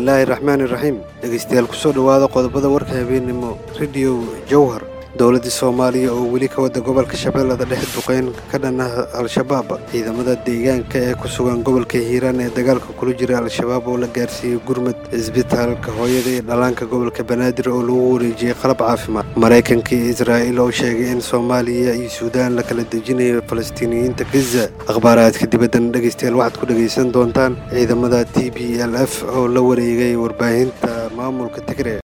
bismillaahi raxmaan iraxiim dhegaystayaal kusoo dhowaada qodobada warka habeennimo rediyo jowhar dowladda soomaaliya oo weli ka wadda gobolka shabeellada dhexe duqeyn ka dhan ah al-shabaab ciidamada deegaanka ee ku sugan gobolka hiiraan ee dagaalka kula jira al-shabaab oo la gaarsiiyey gurmud cisbitaalka hooyada iyo dhallaanka gobolka banaadir oo lagu wareejiyey qalab caafimaad maraykanka iyo israa'iil oo sheegay in soomaaliya iyo suudaan la kala dejinayo falastiiniyiinta gaza akhbaaraadka dibaddana dhegaystayaal waxaad ku dhegaysan doontaan ciidamada t b l f oo la wareegay warbaahinta maamulka tigre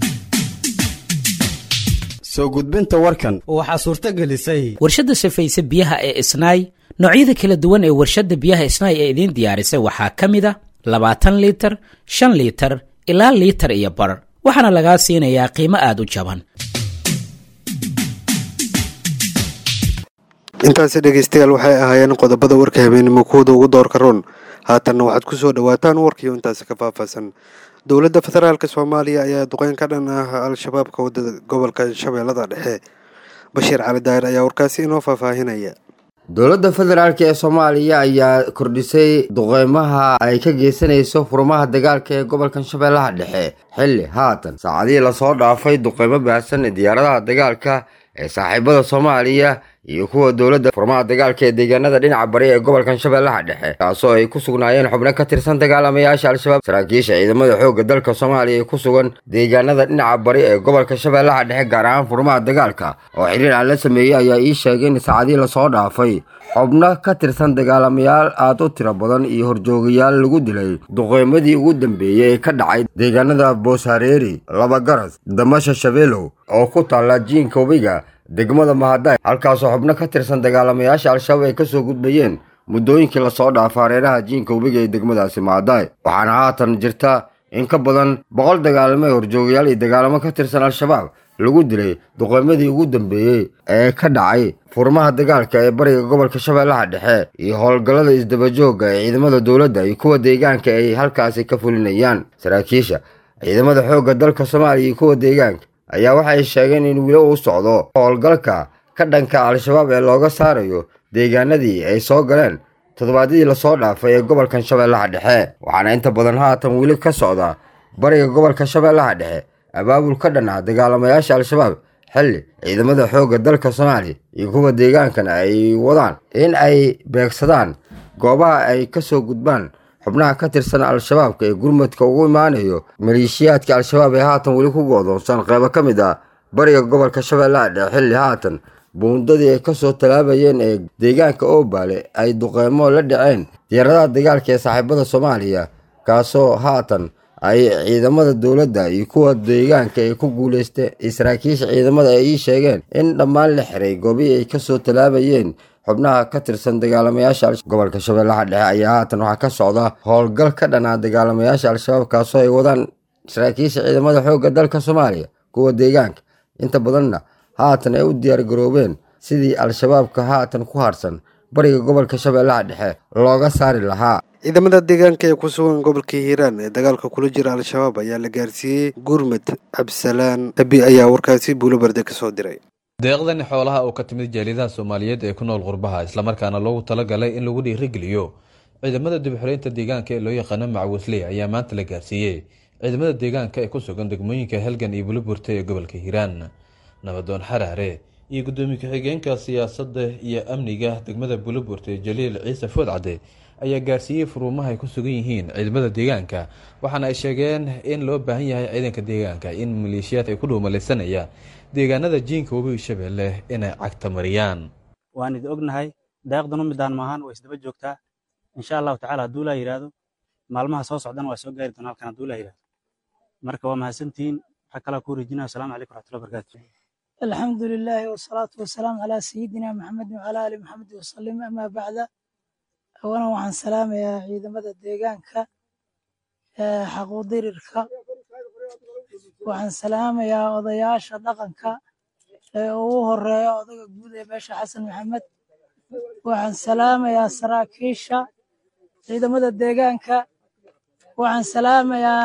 soo gudbinta warkan waxaa suurto gelisay warshadda safayse biyaha ee isnaay noocyada kala duwan ee warshadda biyaha isnaay ee idiin diyaarisay waxaa ka mid a labaatan liitar shan liitar ilaa liitar iyo bar waxaana lagaa siinayaa qiimo aada u jaban intaasi dhegaystayaal waxay ahaayeen qodobada warka habeennimo kuwada ugu doorka roon haatanna waxaad ku soo dhowaataan warkiio intaasi ka faahfaahsan dowladda federaalk soomaaliya ayaa duqeyn ka dhan ah al-shabaab ka wadda gobolka shabeellada dhexe bashiir cali daahir ayaa warkaasi inoo faahfaahinaya dowladda federaalk ee soomaaliya ayaa kordhisay duqeymaha ay ka geysanayso furmaha dagaalka ee gobolkan shabeellaha dhexe xilli haatan saacadihii lasoo dhaafay duqeymo baahsan ee diyaaradaha dagaalka ee saaxiibada soomaaliya iyo kuwa dowladda furmaha dagaalka ee deegaanada dhinaca bari ee gobolkan shabeellaha dhexe kaasoo ay ku sugnaayeen xubno ka tirsan dagaalamayaasha al-shabaab saraakiisha ciidamada xoogga dalka soomaaliya ee ku sugan deegaanada dhinaca bari ee gobolka shabeellaha dhexe gaar ahaan furmaha dagaalka oo xiriir aan la sameeyey ayaa ii sheegay in saacadihii lasoo dhaafay xubno ka tirsan dagaalamayaal aada u tiro badan iyo horjoogayaal lagu dilay duqeymadii ugu dambeeyey ee ka dhacay deegaanada booshareeri labagaras damasha shabeelow oo ku taalla jiinka webiga degmada mahaday halkaasoo xubno ka tirsan dagaalamayaasha al-shabaab ay kasoo gudbayeen muddooyinkii lasoo dhaafa hareeraha jiinka webiga ee degmadaasi mahaday waxaana haatan jirta in ka badan boqol dagaalamo ee horjoogayaal iyo dagaalamo ka tirsan al-shabaab lagu dilay duqeymadii ugu dambeeyey ee ka dhacay furmaha dagaalka ee bariga gobolka shabeellaha dhexe iyo howlgallada isdabajooga ee ciidamada dowladda iyo kuwa deegaanka ay halkaasi ka fulinayaan saraakiisha ciidamada xoogga dalka soomaaliya iyo kuwa deegaanka ayaa waxay sheegeen in weli uu socdo howlgalka ka dhanka al-shabaab ee looga saarayo deegaanadii ay soo galeen toddobaadyadii lasoo dhaafay ee gobolkan shabeellaha dhexe waxaana inta badan haatan weli ka socda bariga gobolka shabeellaha dhexe abaabul ka dhan ah dagaalamayaasha al-shabaab xilli ciidamada xoogga dalka soomaaliya iyo kuwa deegaankana ay wadaan in ay beegsadaan goobaha ay ka soo gudbaan xubnaha ka tirsan al-shabaabka ee gurmadka ugu imaanayo maleeshiyaadka al-shabaab ee haatan weli ku go'doonsan qeybo ka mid ah bariga gobolka shabeellaha dhexe xilli haatan buundadii ay kasoo talaabayeen ee deegaanka oobaale ay duqeymo la dhaceen diyaaradaha dagaalka ee saaxiibada soomaaliya kaasoo haatan ay ciidamada dowladda iyo kuwa deegaanka ay ku guuleystay saraakiisha ciidamada ay ii sheegeen in dhammaan la xiray goobihii ay kasoo talaabayeen xubnaha ka tirsan dagaalamayaasha gobolka shabeellaha dhexe ayaa haatan waxaa ka socda howlgal ka dhanaa dagaalamayaasha al-shabaab kaasoo ay wadaan saraakiisha ciidamada xoogga dalka soomaaliya kuwa deegaanka inta badanna haatan ay u diyaar garoobeen sidii al-shabaabka haatan ku harsan bariga gobolka shabeellaha dhexe looga saari lahaa ciidamada deegaanka ee ku sugan gobolka hiiraan ee dagaalka kula jira al-shabaab ayaa la gaarsiiyey gurmud cabdisalaan abi ayaa warkaasi buulobarde ka soo diray deeqdan xoolaha oo ka timid jaaliyadaha soomaaliyeed ee ku nool qurbaha islamarkaana loogu talagalay in lagu dhiirigeliyo ciidamada dibxoreynta deegaanka ee loo yaqaano macwisley ayaa maanta la gaarsiiyey ciidamada deegaanka ee ku sugan degmooyinka helgan iyo buliburte ee gobolka hiiraan nabadoon xaraare iyo gudoomiye ku-xigeenka siyaasadda iyo amniga degmada buliburte jaliil ciise foodcade ayaa gaarsiiyey furuumaha ay ku sugan yihiin ciidamada deegaanka waxaana ay sheegeen in loo baahan yahay ciidanka deegaanka in maleeshiyaad ay ku dhuumalaysanayaan deegaanada jiinka webiga shabeelle inay cagta mariyaan waan idi ognahay daaqdanu midaan maahan way isdaba joogtaa insha allahu tacala hadduu laa yidhaahdo maalmaha soo socdana waa soo gaari doona halkan hadduu laa yidhahdo marka waa mahadsantihiin waxaa kalaa kuu rejinaya asalaamu calaykum raxmatullahi barakaatu الحمد لله والصلاة والسلام على سيدنا محمد وعلى آل محمد وسلم أما بعد أولا وعن سلام يا عيد مدى الديقانك حقو ديرك وعن سلام يا وضياش دقنك ugu horeeya odaga guud ee beesha xasan maxamed waxaan salaamayaa saraakiisha ciidamada deegaanka waxaan salaamayaa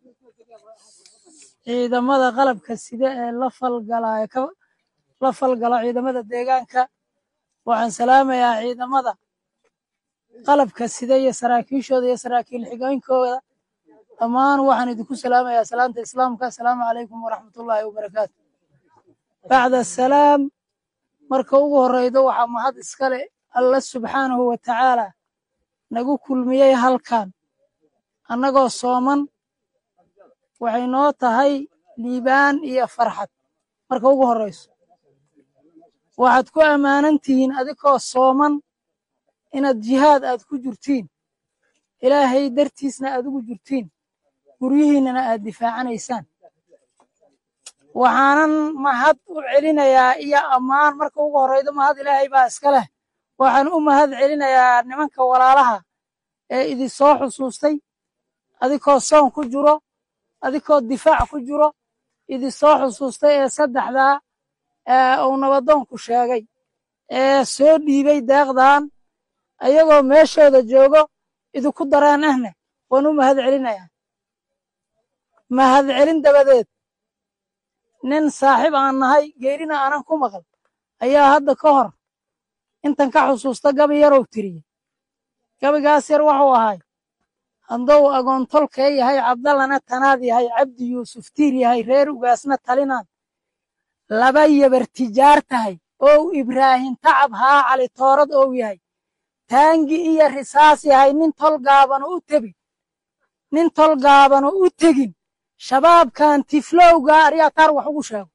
ciidamada qalabka sida ee la falgalaya ka la falgala ciidamada deegaanka waxaan salaamayaa ciidamada qalabka sida iyo saraakiishooda iyo saraakiil xigooyinkooda dhammaan waxaan idinku salaamayaa salaanta islaamka asalaamu calaykum waraxmatullaahi wabarakaatu bacda asalaam marka ugu horreydo waxaa mahad iskale alla subxaanahu wa tacaala nagu kulmiyey halkan annagoo sooman waxay noo tahay liibaan iyo farxad marka ugu horrayso waxaad ku ammaanan tihiin adikoo sooman inaad jihaad aad ku jirtiin ilaahay dartiisna aad ugu jirtiin guryihiinnana aad difaacanaysaan waxaanan mahad u celinayaa iyo ammaan marka ugu horraydo mahad ilaahay baa iska leh waxaan u mahad celinayaa nimanka walaalaha ee idin soo xusuustay adikoo soon ku jiro adikoo difaac ku jiro idin soo xusuustay ee saddexdaa uu nabadoonku sheegay ee soo dhiibay deeqdan ayagoo meeshooda joogo idinku dareen ahne waan u mahad celinayaa mahad celin dabadeed nin saaxiib aan nahay geerina aanan ku maqal ayaa hadda ka hor intan ka xusuusta gabi yarow tiriyey gabigaas yar wuxuu ahay haddou agoontolkee yahay cabdallana tanaad yahay cabdi yuusuf tiir yahay reer ugaasna talinaan laba yabar tijaar tahay ow ibraahim tacab haa cali toorad ou yahay taangi iyo risaas yahay nin tol gaabanu u tebin nin tol gaabanu u tegin shabaabkan tiflowga aryaa taar wax ugu sheego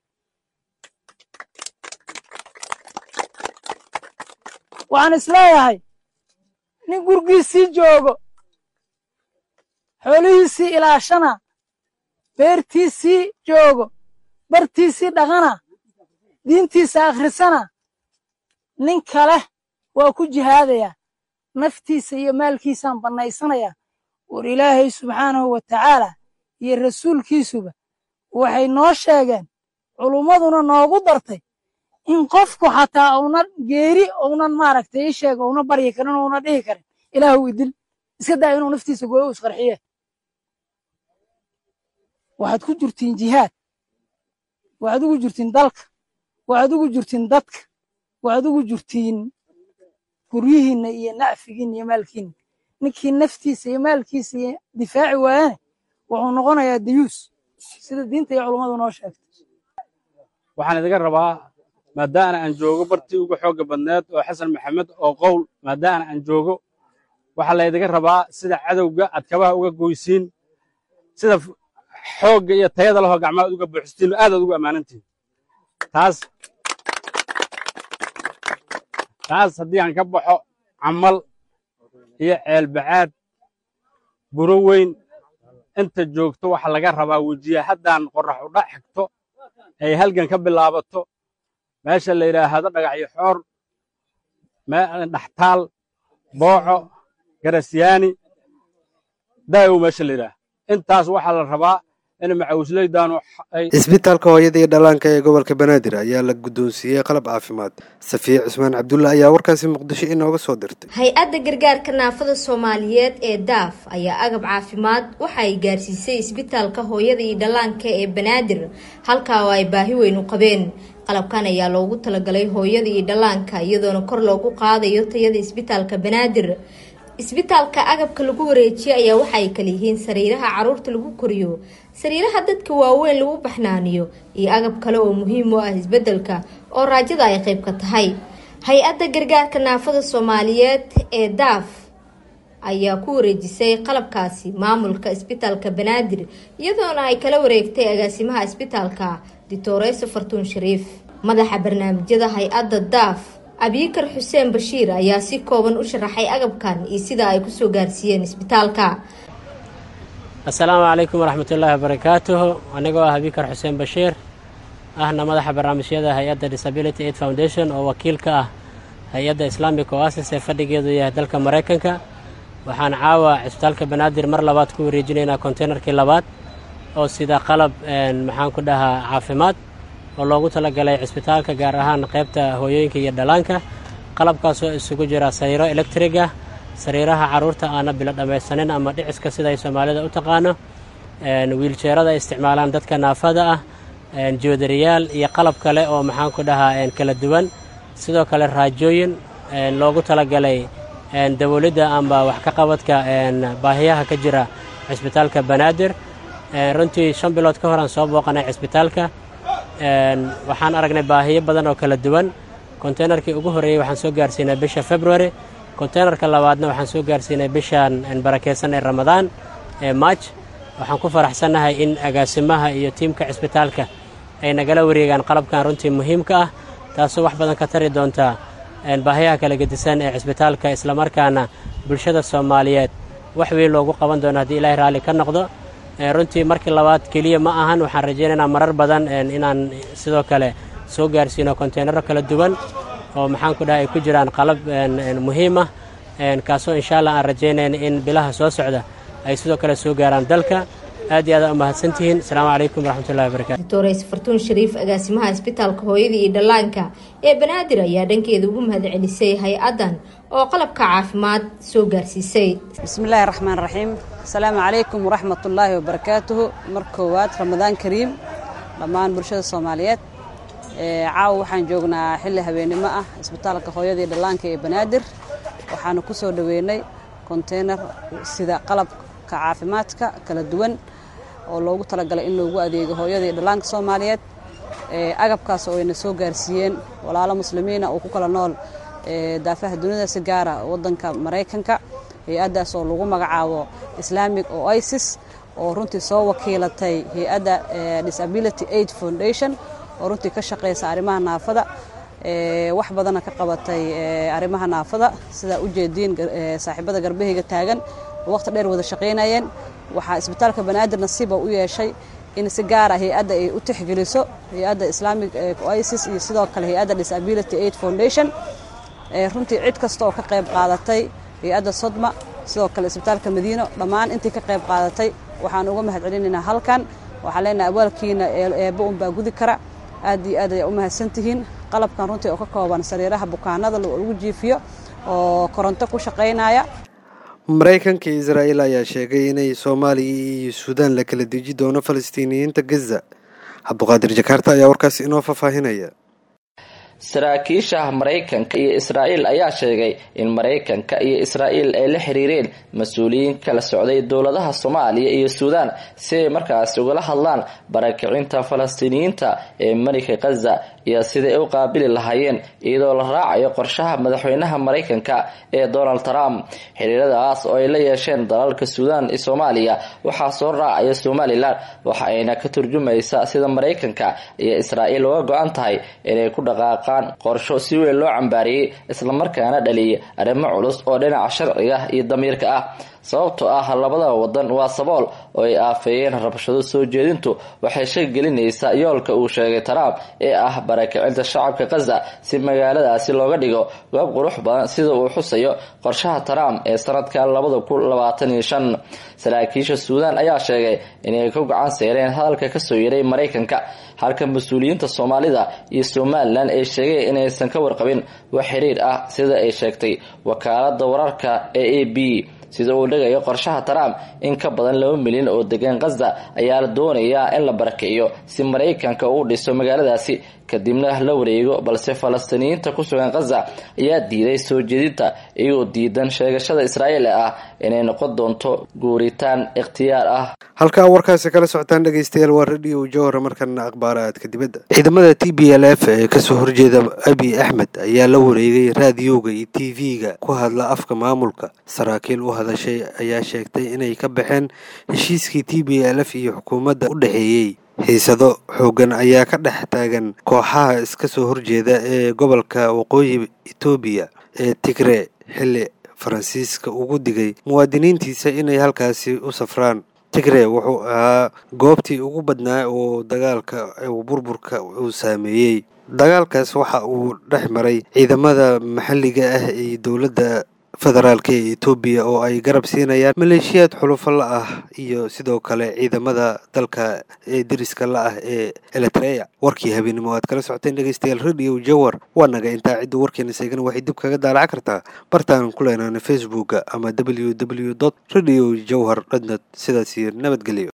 waxaan isleeyahay nin gurgiisii joogo xoolihiisii ilaashana beertiisii joogo bartiisii dhaqana diintiisa akhrisana nin kale waa ku jihaadayaa naftiisa iyo maalkiisaan bannaysanayaa war ilaahay subxaanahu wa tacaala iyo rasuulkiisuba waxay noo sheegeen culummaduna noogu dartay in qofku xataa una geeri ounan maaragtay ii sheega una baryi karin una dhihi karin ilaahu idil iska daa inuu naftiisa gooyo u isqarxiye waxaad ku jirtiin jihaad waxaad ugu jirtiin dalka waxaad ugu jirtiin dadka waxaad ugu jirtiin guryihiinna iyo nacfigiinna iyo maalkiinna ninkii naftiisa iyo maalkiisa iyo difaaci waayane wuxuu noqonayaa dayuus sida diinta iyo culummadu noo sheegtay waxaan idiga rabaa maadaana aan joogo bartii ugu xoogga badneed oo xasan maxamed oo qowl maadaana aan joogo waxaa laydiga rabaa sida cadowga aad kabaha uga goysiin sida xoogga iyo tayada lahoo gacmaha uga buuxistiin oo aadaad ugu ammaanantihin taas taas haddii aan ka baxo camal iyo ceelbacaad buro weyn inta joogto waxaa laga rabaa wejiya haddaan qorrax udha xigto ay halgan ka bilaabato meesha la yidhaahdo dhagaxyo xoor dhaxtaal booco garasyaani daayow meesha la yidhaah intaas waxaa la rabaa in macawisleydaanu isbitaalka hooyada iyo dhallaanka ee gobolka banaadir ayaa la guddoonsiiyey qalab caafimaad safiya cusmaan cabdulla ayaa warkaasi muqdisho inooga soo dirtay hay-adda gargaarka naafada soomaaliyeed ee daaf ayaa agab caafimaad waxa ay gaarsiisay isbitaalka hooyada iyo dhallaanka ee banaadir halkaa oo ay baahi weyn u qabeen qalabkan ayaa loogu talagalay hooyada iyo dhallaanka iyadoona kor loogu qaadayo tayada isbitaalka banaadir isbitaalka agabka lagu wareejiyay ayaa waxa ay kala yihiin sariiraha caruurta lagu koriyo sariiraha dadka waaweyn lagu baxnaaniyo iyo agab kale oo muhiim u ah isbedelka oo raajada ay qayb ka tahay hay-adda gargaarka naafada soomaaliyeed ee daaf ayaa ku wareejisay qalabkaasi maamulka isbitaalka banaadir iyadoona ay kala wareegtay agaasimaha isbitaalka dictoreyso fartuun shariif madaxa barnaamijyada hay-adda daaf abiikar xuseen bashiir ayaa si kooban u sharaxay agabkan iyo sida ay kusoo gaarsiiyeen isbitaalka assalaamu calaykum waraxmatullaahi wabarakaatuhu anigoo ah abiikar xuseen bashiir ahna madaxa barnaamijyada hay-adda disability aid foundation oo wakiil ka ah hay-adda islamic oasis ee fadhigeedu yahay dalka maraykanka waxaan caawa cisbitaalka banaadir mar labaad ku wareejinaynaa konteynerkii labaad oo sida qalab maxaan ku dhahaa caafimaad oo loogu talagalay cisbitaalka gaar ahaan qaybta hooyooyinka iyo dhallaanka qalabkaasoo isugu jira sariiro electriga sariiraha carruurta aana bilo dhammaysanin ama dhiciska siday soomaalida u taqaano wiiljeerada ay isticmaalaan dadka naafada ah joodariyaal iyo qalab kale oo maxaan ku dhahaa kala duwan sidoo kale raajooyin loogu talagalay dawladda amba wax ka qabadka baahiyaha ka jira cisbitaalka banaadir runtii shan bilood ka horaan soo booqanay cisbitaalka waxaan aragnay baahiyo badan oo kala duwan konteynerkii ugu horreeyey waxaan soo gaarsiinay bisha february konteynerka labaadna waxaan soo gaarsiinay bishan barakeysan ee ramadaan ee maaj waxaan ku faraxsannahay in agaasimaha iyo tiimka cisbitaalka ay nagala wareegaan qalabkan runtii muhiimka ah taasoo wax badan ka tari doonta baahiyaha kala gedisan ee cisbitaalka islamarkaana bulshada soomaaliyeed wax weyn loogu qaban doono haddii ilaahay raalli ka noqdo runtii markii labaad keliya ma ahan waxaan rajaynaynaa marar badan inaan sidoo kale soo gaarsiino konteynaro kala duwan oo maxaan ku dhahay ay ku jiraan qalab muhiim ah kaasoo insha allah aan rajaynayna in bilaha soo socda ay sidoo kale soo gaaraan dalka aad iyo aad u mahadsantihiin asalaamu calaykum waraxmatullahi wabarakatu doctores fartuun shariif agaasimaha isbitaalka hooyada iyo dhallaanka ee banaadir ayaa dhankeeda ugu mahadcelisay hay-addan oo qalabka caafimaad soo gaarsiisay bismillaahi raxmaan raxiim asalaamu calaykum waraxmatullaahi wabarakaatuhu mar koowaad ramadaan kariim dhammaan bulshada soomaaliyeed caawa waxaan joognaa xilli habeennimo ah isbitaalka hooyada iyo dhallaanka ee banaadir waxaanu ku soo dhoweynay konteynar sida qalabka caafimaadka kala duwan oo loogu talagalay in loogu adeego hooyada iyo dhallaanka soomaaliyeed agabkaas oo ayna soo gaarsiiyeen walaalo muslimiina oo ku kala nool daafaha dunida si gaara waddanka maraykanka hay-addaas oo lagu magacaabo islamic oo isis oo runtii soo wakiilatay hay-adda disability aid foundation oo runtii ka shaqaysa arrimaha naafada wax badana ka qabatay arrimaha naafada sidaa u jeediin saaxiibada garbahayga taagan waqti dheer wada shaqaynayeen waxaa isbitaalka banaadir nasiiba u yeeshay in si gaara hay-adda ay u tixgeliso hay-adda islamic isis iyo sidoo kale hay-adda disability aid foundation runtii cid kasta oo ka qayb qaadatay hay-adda sodma sidoo kale isbitaalka madiino dhammaan intii ka qayb qaadatay waxaan uga mahad celinaynaa halkan waxaan leenahay abaalkiina eebba unbaa gudi kara aad iyo aad ayaa u mahadsantihiin qalabkan runtii oo ka kooban sariiraha bukaanada lagu jiifiyo oo koronto ku shaqaynaya maraykanka iyo israa'iil ayaa sheegay inay soomaaliya iyo suudaan la kala deji doono falastiiniyiinta gaza cabduqaadir jakaarta ayaa warkaas inoo faahfaahinaya saraakiisha maraykanka iyo israa'iil ayaa sheegay in maraykanka iyo israa'iil ay la xiriireen mas-uuliyiin kala socday dowladaha soomaaliya iyo suudaan si ay markaas ugala hadlaan barakicinta falastiiniyiinta ee marika khaza iyo siday u qaabili lahaayeen iyadoo la raacayo qorshaha madaxweynaha maraykanka ee donald trump xiriiradaas oo ay la yeesheen dalalka suudaan iyo soomaaliya waxaa soo raacaya somalilan waxa ayna ka turjumaysa sida maraykanka iyo israa'iil uga go-an tahay inay ku dhaqaaqaan qorsho si weyn loo cambaariyey islamarkaana dhaliyay arrimo culus oo dhinaca sharciga iyo damiirka ah sababtoo ah labada wadan waa sabool oo ay aafeeyeen rabshado soo jeedintu waxay shaki gelinaysaa yoolka uu sheegay trump ee ah barakicinta shacabka khaza si magaaladaasi looga dhigo goob qurux badan sida uu xusayo qorshaha trump ee sanadka labada kun labaatan iyo shan saraakiisha suudaan ayaa sheegay inay ku gacan seereen hadalka kasoo yaray maraykanka halka mas-uuliyiinta soomaalida iyo somalilan ay sheegeen inaysan ka warqabin wax xiriir ah sida ay sheegtay wakaalada wararka ee a b sida uu dhigayo qorshaha trump in ka badan laba milyan oo degan khaza ayaa la doonayaa in la barakiciyo si maraykanka uu dhiso magaaladaasi kadibna la wareego balse falastiiniyiinta ku sugan khaza ayaa diiday soo jeedinta iyagoo diidan sheegashada israa'iil ee ah inay noqon doonto guuritaan ikhtiyaar ah halkaa warkaasi kala socotaan dhegeystayaal waa radio jowhar markana akhbaaraadka dibadda ciidamada t b l f ee kasoo horjeeda abiy axmed ayaa la wareegay raadiyowga iyo t v-ga ku hadla afka maamulka saraakiil u hadashay ayaa sheegtay inay ka baxeen heshiiskii t b l f iyo xukuumadda u dhexeeyey xiisado xooggan ayaa ka dhex taagan kooxaha iska soo horjeeda ee gobolka waqooyi etoobiya ee tigre xilli faransiiska ugu digay muwaadiniintiisa inay halkaasi u safraan tigre wuxuu ahaa goobtii ugu badnaa oo dagaalka burburka uu saameeyey dagaalkaas waxa uu dhex maray ciidamada maxalliga ah iyo dowladda federaalk ee etoobiya oo ay garab siinayaan maleeshiyaad xulufo la ah iyo sidoo kale ciidamada dalka ee deriska la ah ee eritrea warkii habeenimo aad kala socoteen dhegeystayaal radio jawar waa naga intaa cidda warkeena seegana waxay dib kaga daalaca kartaa bartaan ku leenaana facebooka ama w w dot radio jawhar dhadnad sidaas iyo nabadgelyo